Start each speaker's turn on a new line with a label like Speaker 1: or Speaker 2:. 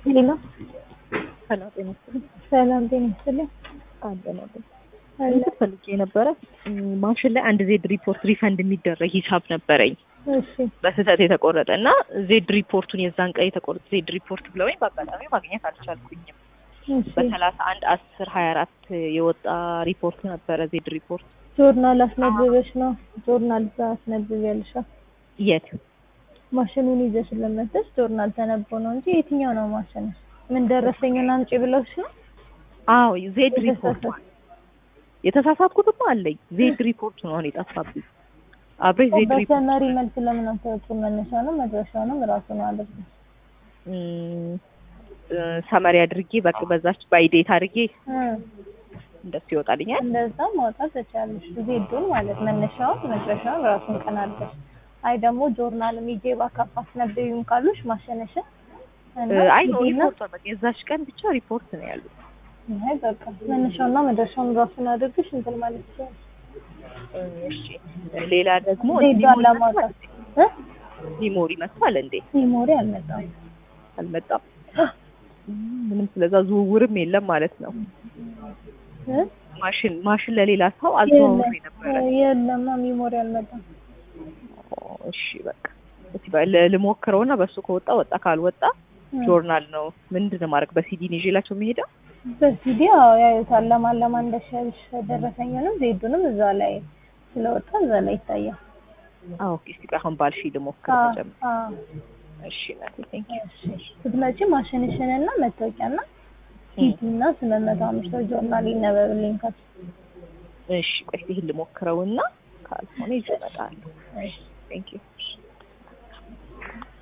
Speaker 1: ሌላ
Speaker 2: ሰላም ጤና ይስጥልኝ።
Speaker 1: ሰላም ጤና ይስጥልኝ።
Speaker 2: አለን አለን
Speaker 1: አለ
Speaker 2: እንትን ፈልጌ ነበረ ማሽን ላይ አንድ ዜድ ሪፖርት ሪፈንድ የሚደረግ ሂሳብ ነበረኝ
Speaker 1: እሺ
Speaker 2: በስህተት የተቆረጠ እና ዜድ ሪፖርቱን የዛን ቀን የተቆረጠ ዜድ ሪፖርት ብለውኝ በአጋጣሚ ማግኘት አልቻልኩኝም።
Speaker 1: እሺ
Speaker 2: በሰላሳ አንድ አስር ሀያ አራት የወጣ ሪፖርት ነበረ ዜድ ሪፖርት
Speaker 1: ጆርናል አስነብበሽ ነው ጆርናል አስነብብ ያልሻ
Speaker 2: የት
Speaker 1: ማሽኑን ይዘሽ ለመተሽ ጆርናል ተነቦ ነው እንጂ የትኛው ነው ማሽን? ምን ደረሰኝና አምጪ ብለውሽ ነው?
Speaker 2: አዎ ዜድ ሪፖርት
Speaker 1: የተሳሳተ-
Speaker 2: የተሳሳትኩትማ አለኝ ዜድ ሪፖርት ነው አሁን የጠፋብኝ አብሬ ዜድ ሪፖርት
Speaker 1: በሰመሪ መልክ ለምን አታወጪም? መነሻውንም መድረሻውንም ራሱ ነው አድርገ
Speaker 2: ሰመሪ አድርጌ በቃ በዛች ባይዴት አድርጌ እንደሱ ይወጣልኛል።
Speaker 1: እንደዛ ማውጣት ትችላለሽ። ዜዱን ማለት መነሻውን መድረሻውን ራሱን ቀን አድርገሽ አይ ደግሞ ጆርናል ሚጄ ባካፕ አስነብቢም ካሉሽ ማሸነሽን እና
Speaker 2: አይ ነው
Speaker 1: ሂጂና-
Speaker 2: ሪፖርት በቃ የዛች ቀን ብቻ ሪፖርት ነው ያሉት።
Speaker 1: አይ በቃ መነሻውና መድረሻውን ራሱን አድርገሽ እንትን ማለት ትችላለሽ።
Speaker 2: እሺ ሌላ ደግሞ
Speaker 1: ዜዷን
Speaker 2: ሊሞሪ
Speaker 1: ለማውጣት
Speaker 2: መጥቷል።
Speaker 1: እ
Speaker 2: ሊሞሪ መጥቷል እንዴ?
Speaker 1: ሚሞሪ አልመጣም።
Speaker 2: አልመጣም። ምንም ስለዛ ዝውውርም የለም ማለት ነው።
Speaker 1: እ?
Speaker 2: ማሽን ማሽን ለሌላ ሰው አዘዋውሬ ነበረ።
Speaker 1: የለማ ሚሞሪ አልመጣም።
Speaker 2: ኦ፣ እሺ በቃ እስኪ በ- ል- ልሞክረውና በሱ ከወጣ ወጣ፣ ካልወጣ
Speaker 1: እ።
Speaker 2: ጆርናል ነው ምንድን ነው ማድረግ በሲዲ ነው ይዤላቸው የሚሄደው።
Speaker 1: በሲዲ አዎ ያዩታል። ለማን ለማን እንደሻልሽ ደረሰኝንም ዜዱንም እዛ ላይ ስለወጣ እዛ ላይ ይታያል።
Speaker 2: አዎ ኦኬ፣ እስኪ ቆይ አሁን ባልሽ ልሞክር
Speaker 1: አዎ
Speaker 2: መጀመሪያ።
Speaker 1: አዎ
Speaker 2: እሺ እናቴ ቴንክ ዩ።
Speaker 1: ስትመጪ ማሽንሽንና መታወቂያና ሲቲና ስምንት አምስት ጆርናል ይነበብልኝ ከሱ
Speaker 2: እሺ ቆይ ይሄን ልሞክረውና ካልሆነ ይዤ እመጣለሁ። ቴንክ ዩ